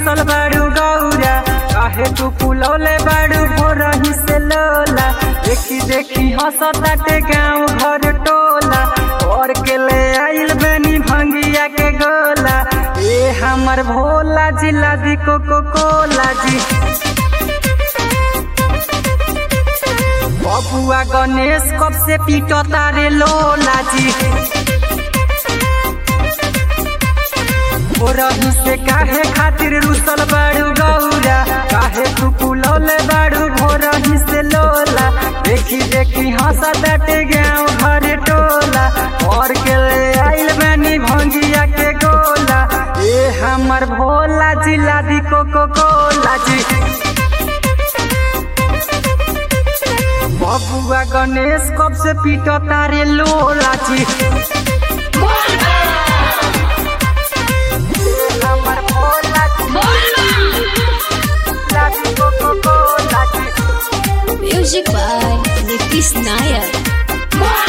रुसल बाड़ू गौरा काहे तू फुलौले बाड़ू भोरही से लोला देखी देखी हंसताटे गाँव घर टोला और के ले आइल बनी भंगिया के गोला ए हमर भोला जिला दी कोको कोला जी बबुआ गणेश कब से पीटो तारे लोला जी रही से काहे खातिर रुसल बाड़ू गौरा काहे तू पुलौले बाड़ू भोरही से लोला देखी देखी हंसा दटे गाँव घर टोला और के ले आइल बनी भंगिया के गोला ए हमर भोला जिला दी कोको कोला जी बबुआ गणेश कब से पीटो तारे लोला जी हमर भोला जिला दी कोको कोला जी Music by Nitish Nayak.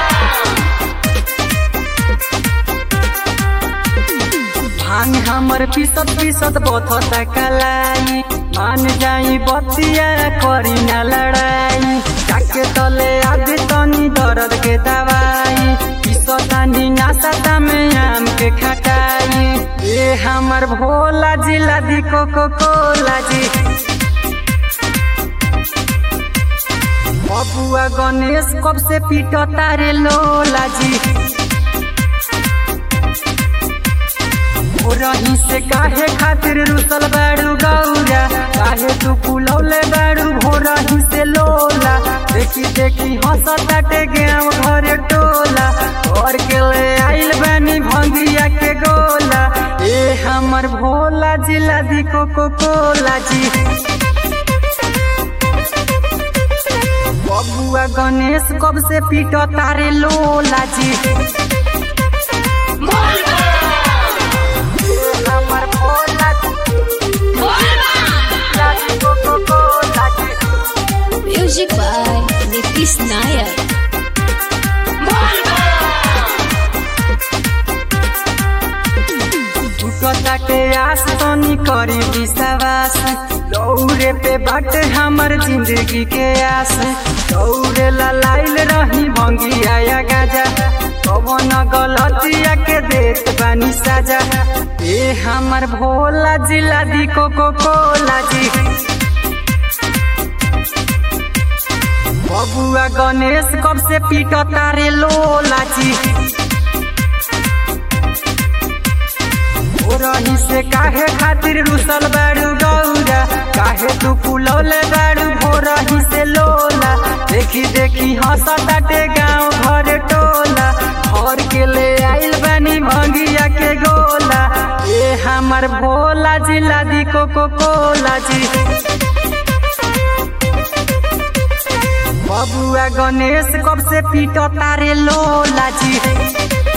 भांग हमर पीसत पीसत बथत कलाई मान जाई बतिया करी न लड़ाई जाके तले आदि तनी दर्द के दवाई पीसतानी नासता में आम के खटाई ए हमर भोला जिला दी कोको कोला जी बबुआ गणेश कब से पीटो तारे लोला जी रही से काहे खातिर रुसल बाड़ू गौरा काहे तू पुलौले बाड़ू भोरही से लोला देखी देखी हंसताटे गाँव घर टोला और के ले आइल बनी भंगिया के गोला ए हमर भोला जिला दी कोको कोला जी बबुआ गणेश कब से पीटो तारे लोला जी हमर भोला जिला दी कोको कोला जी Music by Nitish Nayak. टूटताटे आस तनी करी विश्वास दौड़े पे बाटे हमर जिंदगी के आस दौड़े ला लाइल रही भंगिया या गाजा कवन गलतिया के देत बानी साजा ए हमर भोला जिला दी कोको कोला जी बबुआ गणेश कब से पीटो तारे लोला जी रही से काहे खातिर रुसल बाड़ू गौरा काहे तू फुलौले बाड़ू भोरही से लोला देखी देखी हंसताटे गाँव घर टोला घर के ले आइल बनी भंगिया के गोला ए हमर भोला जिला दी कोको कोला जी बबुआ गणेश कब से पीटो तारे लोला जी